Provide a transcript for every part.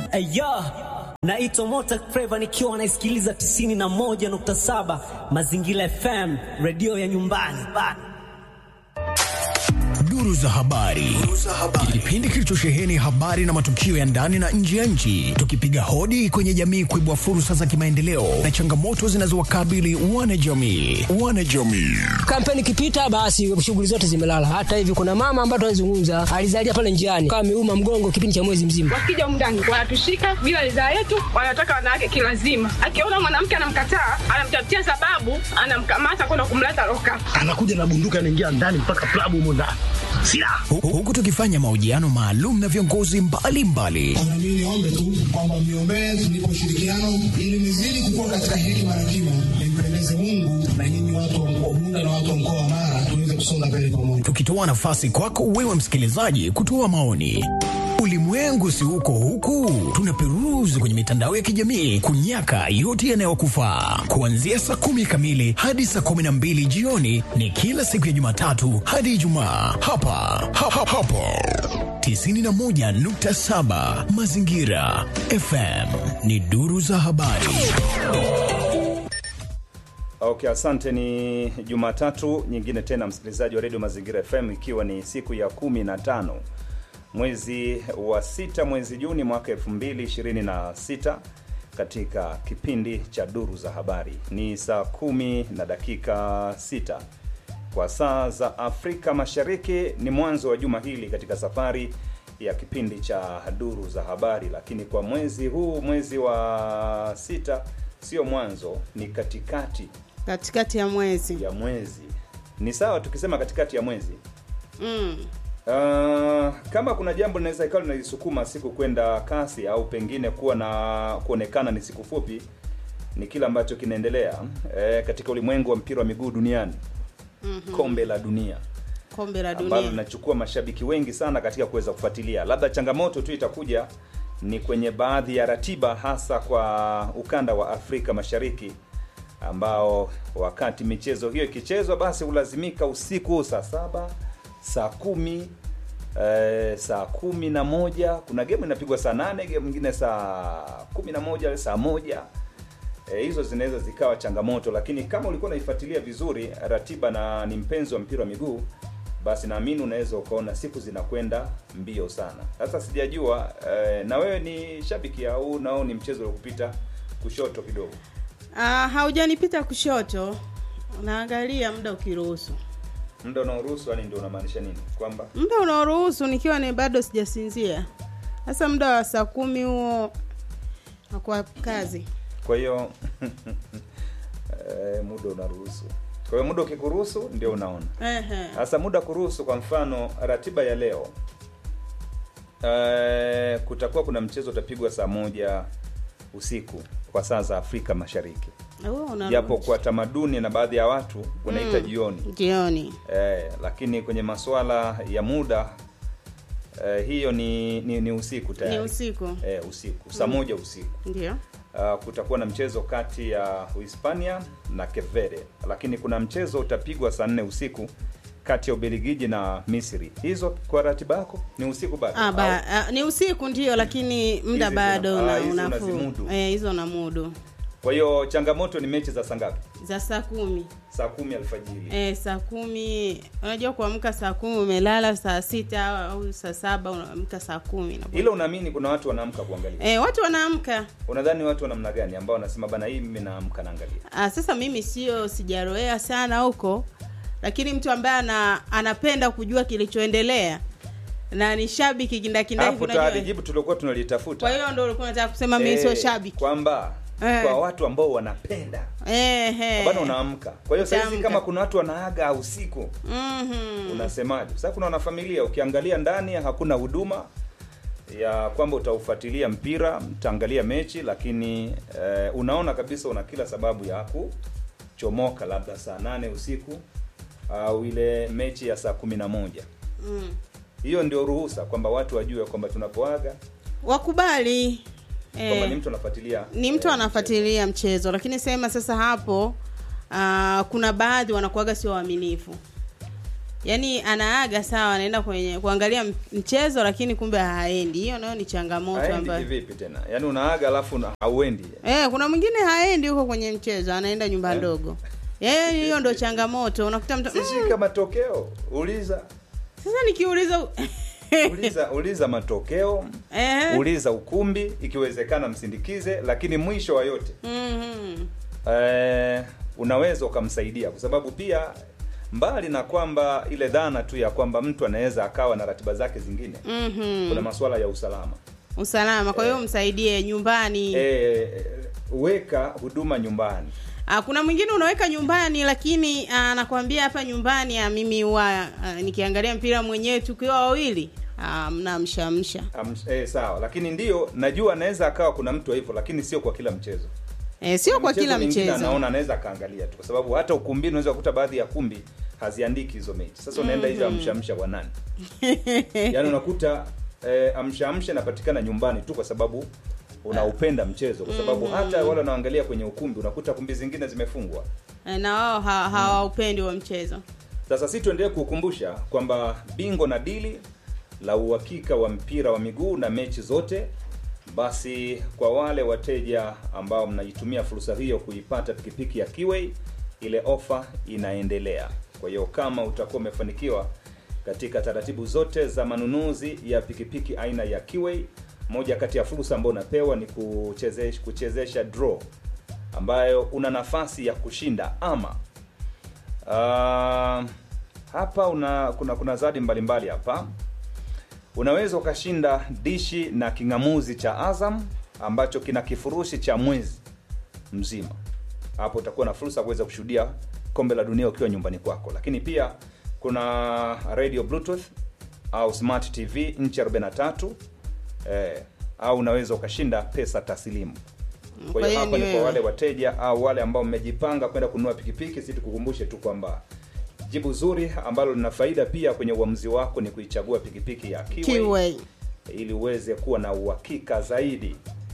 Aya, naitwa Mota Flava nikiwa naisikiliza 91.7 Mazingira FM, redio ya nyumbani bana. Duru za habari, kipindi kilichosheheni habari na matukio ya ndani na nje ya nchi, tukipiga hodi kwenye jamii kuibua fursa za kimaendeleo na changamoto zinazowakabili wanajamii. Wanajamii Kampeni ikipita, basi shughuli zote zimelala. Hata hivi kuna mama ambaye tunazungumza alizalia pale njiani, kama ameuma mgongo kipindi cha mwezi mzima. Wakija humu ndani wanatushika bila ridhaa yetu, wanataka wanawake kilazima. Akiona mwanamke anamkataa, anamtafutia sababu, anamkamata kwenda kumleta loka. anakuja na bunduki anaingia ndani mpaka klabu humo ndani silaha Hu- huku tukifanya mahojiano maalum na viongozi mbalimbali Na mimi niombe tu kwamba mniombee tunipe ushirikiano ili nizidi kukua katika hekima na kima, nimpendeze Mungu na nyinyi watu wa mkoa Bunda na watu wa mkoa wa Mara tuweze kusonga mbele pamoja. tukitoa nafasi kwako wewe msikilizaji kutoa maoni. Ulimwengu si uko huku, tunaperuzi kwenye mitandao ya kijamii kunyaka yote yanayokufaa. Kuanzia saa kumi kamili hadi saa kumi na mbili jioni ni kila siku ya Jumatatu hadi Ijumaa hapa ha, ha, hapo 91.7 Mazingira FM ni duru za habari. Okay, asante. Ni Jumatatu nyingine tena, msikilizaji wa redio Mazingira FM, ikiwa ni siku ya kumi na tano mwezi wa sita, mwezi Juni mwaka 2026 katika kipindi cha duru za habari. Ni saa kumi na dakika sita kwa saa za Afrika Mashariki. Ni mwanzo wa juma hili katika safari ya kipindi cha duru za habari, lakini kwa mwezi huu, mwezi wa sita, sio mwanzo, ni katikati katikati ya mwezi ya mwezi. Ni sawa tukisema katikati ya mwezi. mm. Uh, kama kuna jambo linaweza ikawa linalisukuma siku kwenda kasi au pengine kuwa na kuonekana ni siku fupi, ni kile ambacho kinaendelea eh, katika ulimwengu wa mpira wa miguu duniani mm-hmm. kombe la dunia kombe la ambalo dunia linachukua mashabiki wengi sana katika kuweza kufuatilia. Labda changamoto tu itakuja ni kwenye baadhi ya ratiba, hasa kwa ukanda wa Afrika Mashariki ambao wakati michezo hiyo ikichezwa, basi hulazimika usiku saa saba, saa kumi eh, saa kumi na moja. Kuna game inapigwa saa nane, game nyingine saa kumi na moja, saa moja e, hizo zinaweza zikawa changamoto, lakini kama ulikuwa unaifuatilia vizuri ratiba na ni mpenzi wa mpira wa miguu, basi naamini unaweza ukaona siku zinakwenda mbio sana. Sasa sijajua e, na wewe ni shabiki au nao ni mchezo wa kupita kushoto kidogo? ah, haujanipita kushoto naangalia muda ukiruhusu Muda unaoruhusu, yani ndio unamaanisha nini? Kwamba muda unaoruhusu nikiwa ni bado sijasinzia sasa muda wa saa kumi huo nakuwa kazi kwa hiyo e, muda unaruhusu. Kwa hiyo muda ukikuruhusu ndio unaona. Ehe. Sasa muda kuruhusu, kwa mfano ratiba ya leo eh, kutakuwa kuna mchezo utapigwa saa moja usiku kwa saa za Afrika Mashariki, Huo una- japo kwa tamaduni na baadhi ya watu unaita jioni jioni eh, lakini kwenye masuala ya muda eh, hiyo ni, ni, ni usiku tayari ni usiku eh, usiku saa moja usiku ndio uh, kutakuwa na mchezo kati ya Uhispania na Cape Verde, lakini kuna mchezo utapigwa saa nne usiku kati ya Ubelgiji na Misri. Hizo kwa ratiba yako ni usiku bado? ah, ba, ah, ni usiku ndio lakini muda Hizi bado zina- una, ah, hizi unafuu. unazimudu. Eh, hizo na mudu Au- Kwa hiyo changamoto ni mechi za saa ngapi? za saa kumi Saa kumi alfajiri. eh, saa kumi unajua kuamka saa kumi umelala saa sita au saa saba unaamka saa kumi na- Hilo unaamini kuna watu wanaamka kuangalia? eh, watu wanaamka Unadhani watu wa namna gani ambao wanasema bana, hii mimi naamka naangalia? Ah, sasa mimi sio sijaroea sana huko lakini mtu ambaye ana, anapenda kujua kilichoendelea na ni shabiki kindakindaki Hapo unajua tayari eh. jibu tulikuwa tunalitafuta. kwa hiyo ndo ulikuwa unataka kusema mimi sio Eh, shabiki kwamba Eh. kwa watu ambao wanapenda eh, eh. bana unaamka. Kwa hiyo sasa hizi Utaamka. kama kuna watu wanaaga usiku Mhm. unasemaje? Sasa kuna wanafamilia, ukiangalia ndani hakuna huduma ya kwamba utaufuatilia mpira, mtaangalia mechi, lakini eh, unaona kabisa una kila sababu ya kuchomoka labda saa nane usiku au ile mechi ya saa kumi na moja. Mm. Hiyo ndio ruhusa kwamba watu wajue kwamba tunapoaga wakubali kwamba eh, ni mtu anafuatilia ni mtu eh, anafuatilia mchezo lakini sema sasa hapo uh, kuna baadhi wanakuaga sio waaminifu yaani anaaga sawa anaenda kwenye kuangalia m- mchezo lakini kumbe haendi hiyo nayo ni changamoto haendi ambayo kivipi tena yaani unaaga alafu una- hauendi eh, kuna mwingine haendi huko kwenye mchezo anaenda nyumba Eh. ndogo eh, hiyo ndo changamoto unakuta mtu mm, sishika matokeo uliza sasa nikiuliza uliza uliza matokeo eh, uliza ukumbi ikiwezekana msindikize lakini mwisho wa yote mhm. eh, unaweza ukamsaidia kwa sababu pia mbali na kwamba ile dhana tu ya kwamba mtu anaweza akawa na ratiba zake zingine Mhm. kuna masuala ya usalama usalama kwa hiyo msaidie nyumbani eh, weka huduma nyumbani Ah, kuna mwingine unaweka nyumbani lakini ah, anakwambia hapa nyumbani ah, mimi huwa ah, nikiangalia mpira mwenyewe tukiwa wawili ah, mnamshamsha Am, eh, sawa lakini ndio najua anaweza akawa kuna mtu hivyo lakini sio kwa kila mchezo eh, sio kwa Michezo kila mingine mchezo anaona anaweza akaangalia tu kwa sababu hata ukumbini unaweza kukuta baadhi ya kumbi haziandiki hizo mechi sasa unaenda hizo amshamsha kwa nani yaani unakuta eh, amshamsha inapatikana nyumbani tu kwa sababu unaupenda mchezo kwa sababu hata wale wanaoangalia kwenye ukumbi unakuta kumbi zingine zimefungwa Eh, na wao ha- hawaupendi wa mchezo sasa si tuendelee kukumbusha kwamba bingo na dili la uhakika wa mpira wa miguu na mechi zote basi kwa wale wateja ambao mnaitumia fursa hiyo kuipata pikipiki ya Kiway ile ofa inaendelea kwa hiyo kama utakuwa umefanikiwa katika taratibu zote za manunuzi ya pikipiki aina ya Kiway moja kati ya fursa ambayo unapewa ni kuchezesha, kuchezesha draw ambayo una nafasi ya kushinda ama Uh, hapa una kuna kuna zawadi mbalimbali hapa. Unaweza ukashinda dishi na king'amuzi cha Azam ambacho kina kifurushi cha mwezi mzima. Hapo utakuwa na fursa ya kuweza kushuhudia kombe la dunia ukiwa nyumbani kwako, lakini pia kuna radio bluetooth au smart tv nchi 43 eh, au unaweza ukashinda pesa taslimu. Kwa Kwa hiyo hiyo hapa ni ni kwa wewe. wale wateja au wale ambao mmejipanga kwenda kununua pikipiki, si tukukumbushe tu kwamba jibu zuri ambalo lina faida pia kwenye uamuzi wako ni kuichagua pikipiki ya Kiway, Kiway. ili uweze kuwa na uhakika zaidi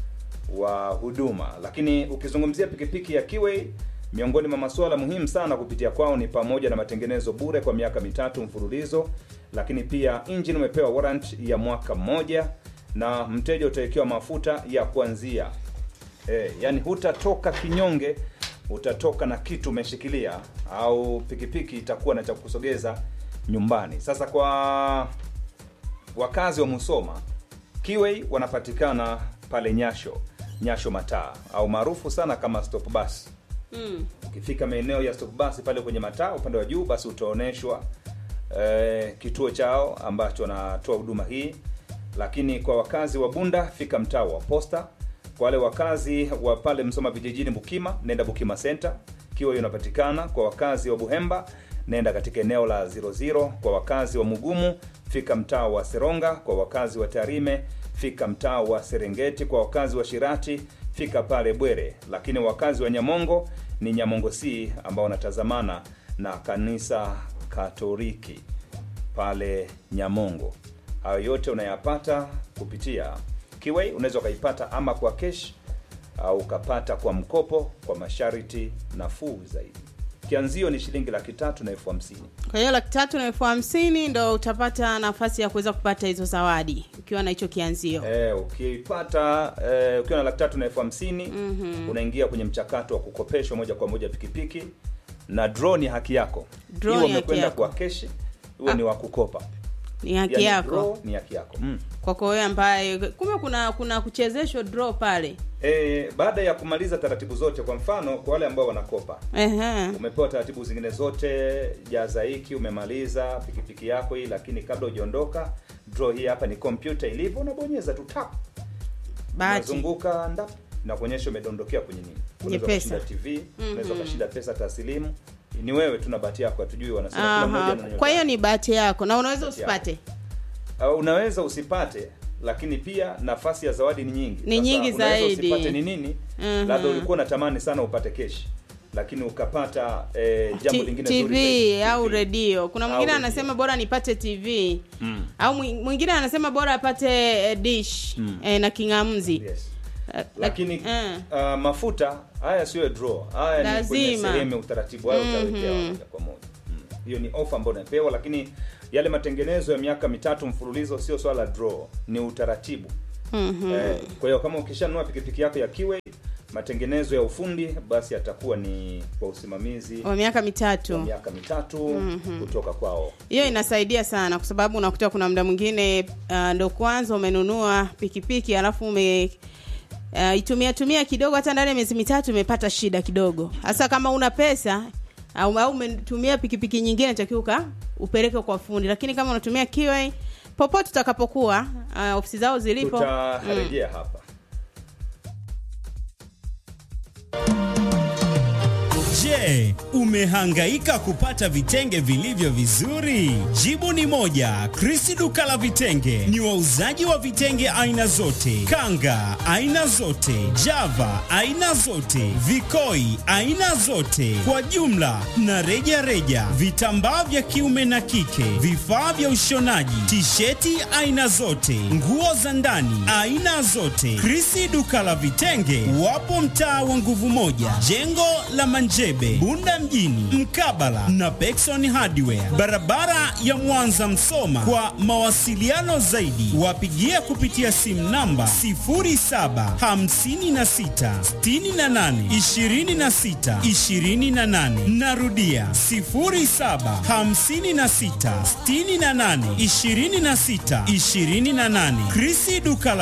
wa huduma. Lakini ukizungumzia pikipiki ya Kiway, miongoni mwa masuala muhimu sana kupitia kwao ni pamoja na matengenezo bure kwa miaka mitatu mfululizo, lakini pia engine umepewa warrant ya mwaka mmoja na mteja utawekewa mafuta ya kuanzia Eh, yani hutatoka kinyonge, utatoka na kitu umeshikilia, au pikipiki itakuwa na cha kukusogeza nyumbani. Sasa kwa wakazi wa Musoma, Kiway wanapatikana pale Nyasho, Nyasho mataa au maarufu sana kama stop bus. mm. Ukifika maeneo ya stop bus pale kwenye mataa upande wa juu, basi utaoneshwa eh, kituo chao ambacho wanatoa huduma hii. Lakini kwa wakazi wa Bunda, fika mtaa wa Posta. Kwa wale wakazi wa pale Msoma vijijini, Bukima, nenda Bukima Center, Kiway unapatikana. Kwa wakazi wa Buhemba, nenda katika eneo la 00. Kwa wakazi wa Mugumu, fika mtaa wa Seronga. Kwa wakazi wa Tarime, fika mtaa wa Serengeti. Kwa wakazi wa Shirati, fika pale Bwere. Lakini wakazi wa Nyamongo ni Nyamongo C ambao wanatazamana na kanisa Katoliki pale Nyamongo. Hayo yote unayapata kupitia Kiway. Unaweza ukaipata ama kwa kesh au ukapata kwa mkopo kwa masharti nafuu zaidi. Kianzio ni shilingi laki tatu na elfu hamsini. kwa hiyo laki tatu na elfu hamsini ndo utapata nafasi ya kuweza kupata hizo zawadi ukiwa na hicho kianzio Eh, ukipata eh, ukiwa na laki tatu na elfu hamsini unaingia kwenye mchakato wa kukopeshwa moja kwa moja pikipiki na draw ni haki yako. Draw Iwe ni haki umekwenda yako. kwa keshi, iwe Ah. ni wa kukopa. ni haki Yaani yako draw ni haki yako. Mm. kwako wewe ambaye kumbe kuna kuna kuchezeshwa draw pale E, baada ya kumaliza taratibu zote, kwa mfano kwa wale ambao wanakopa, Ehe. umepewa taratibu zingine zote, jaza hiki, umemaliza pikipiki yako hii, lakini kabla hujaondoka, draw hii hapa ni kompyuta ilivyo, unabonyeza tu tap, bahati unazunguka ndap na kuonyesha umedondokea kwenye nini. Unaweza pesa. ukashinda TV, unaweza ukashinda pesa taslimu. Ni wewe tu na bahati yako, hatujui wanasema kila mmoja Aha. ana nyota kwa hiyo yake. ni bahati yako na unaweza Bahati usipate Uh, unaweza usipate lakini pia nafasi ya zawadi ni nyingi Ni nyingi unaweza zaidi. usipate ni nini Mhm. labda ulikuwa unatamani sana upate keshi lakini ukapata eh, jambo T- lingine zuri tv zaidi, au TV. redio kuna Au mwingine redio. anasema bora nipate tv Mm. au mwi- mwingine anasema bora apate eh, dish Mm. eh, na king'amzi Yes. Eh, lakini eh. uh, mafuta haya sio draw haya ni kwenye Lazima. sehemu ya utaratibu hayo Mhm. utawekewa moja kwa moja mm. hiyo ni ofa ambayo unapewa lakini yale matengenezo ya miaka mitatu mfululizo sio swala la draw ni utaratibu Mhm. eh, kwa hiyo kama ukishanunua pikipiki yako ya kiwe matengenezo ya ufundi basi yatakuwa ni kwa usimamizi wa miaka wa mitatu miaka mitatu Mhm. kutoka kwao hiyo inasaidia sana kwa sababu unakuta kuna muda mwingine uh, ndo kwanza umenunua pikipiki alafu ume uh, itumia tumia kidogo hata ndani ya miezi mitatu umepata shida kidogo hasa kama una pesa au au umetumia pikipiki nyingine natakiwa uka upeleke kwa fundi lakini kama unatumia kiwa popote utakapokuwa uh, ofisi zao zilipo tutarejea hapa Je, umehangaika kupata vitenge vilivyo vizuri? Jibu ni moja. Krisi duka la vitenge ni wauzaji wa vitenge aina zote, kanga aina zote, java aina zote, vikoi aina zote, kwa jumla na reja reja, vitambaa vya kiume na kike, vifaa vya ushonaji, tisheti aina zote, nguo za ndani aina zote. Krisi duka la vitenge wapo mtaa wa nguvu moja, jengo la Manjebe, Bunda mjini, mkabala na Pekson Hardware, barabara ya Mwanza Msoma. Kwa mawasiliano zaidi, wapigie kupitia simu namba 0756682628. Narudia 0756682628. Krisi duka la